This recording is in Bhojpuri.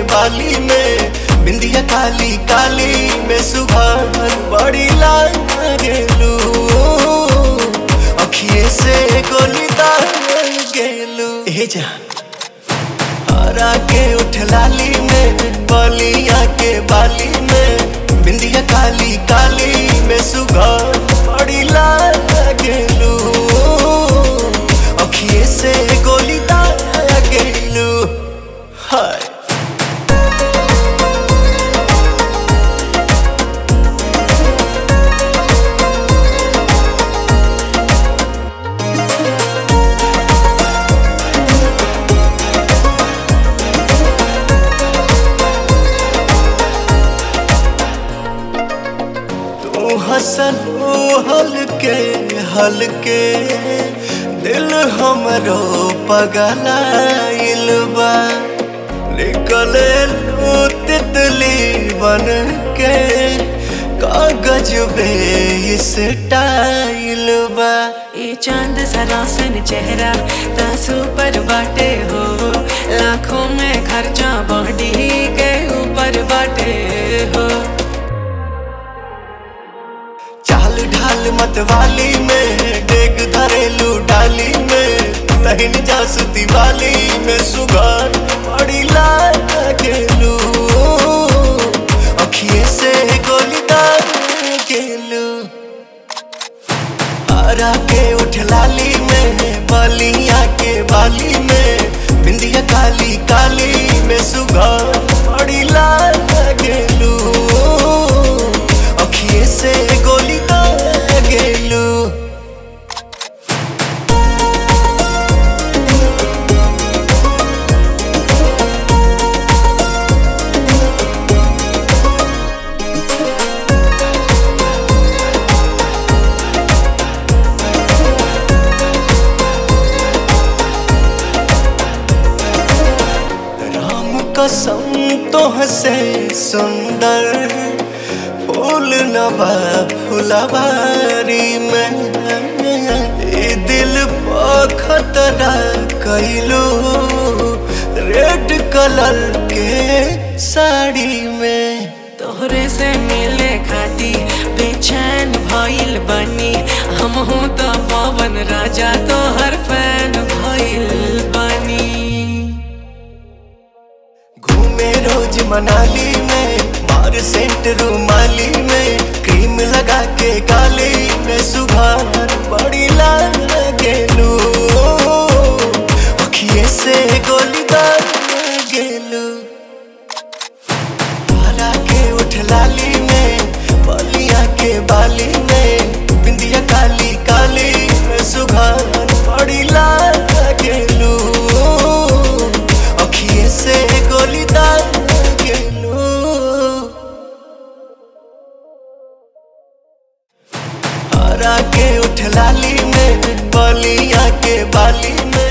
बाली में बिंदिया काली काली में सुबह बड़ी लाल गेलू अखिए से गोली दाल गेलू हे जान हरा के उठ लाली में बलिया के बाली में बिंदिया काली काली में सुबह बड़ी लाल गेलू अखिए से गोली दाल गेलू हाय तू हसन हलके हलके दिल हमरो पगलाइल बा निकले लू तितली बन के कागज बे इस टाइल बा ये चांद सरासन चेहरा तासू पर बाटे हो लाखों में खर्चा बॉडी के ऊपर बाटे हो चाल ढाल मतवाली में डेग धरेलू डाली में तहिन जासुती वाली में सुगार बड़ी लाल गेलू अखिए से गोली दाल गेलू हरा के उठ लाली में बलिया के बाली में बिंदिया काली काली में सुगार बड़ी लाल गेलू अखिए से गोली दाल गेलू राम कसम तो हसे सुंदर फूल नबा फुलवारी में ए दिल पर खतरा कैलू रेड कलर के साड़ी में तोहरे से मिले खाती बेचैन भइल बनी हम हूँ तो पवन राजा तो हर फैन भइल बनी घूमे रोज मनाली में मार सेंट रूमाली में क्रीम लगा के गाली में सुबह बड़ी लाल गेलू अखिए से गोली दाल गेलू हरा के उठ लाली में बलिया के बाली में बिंदिया काली काली में सुबह बड़ी लाल गेलू अखिए से गोली दाल गेलू हरा के उठ लाली में बलिया के बाली में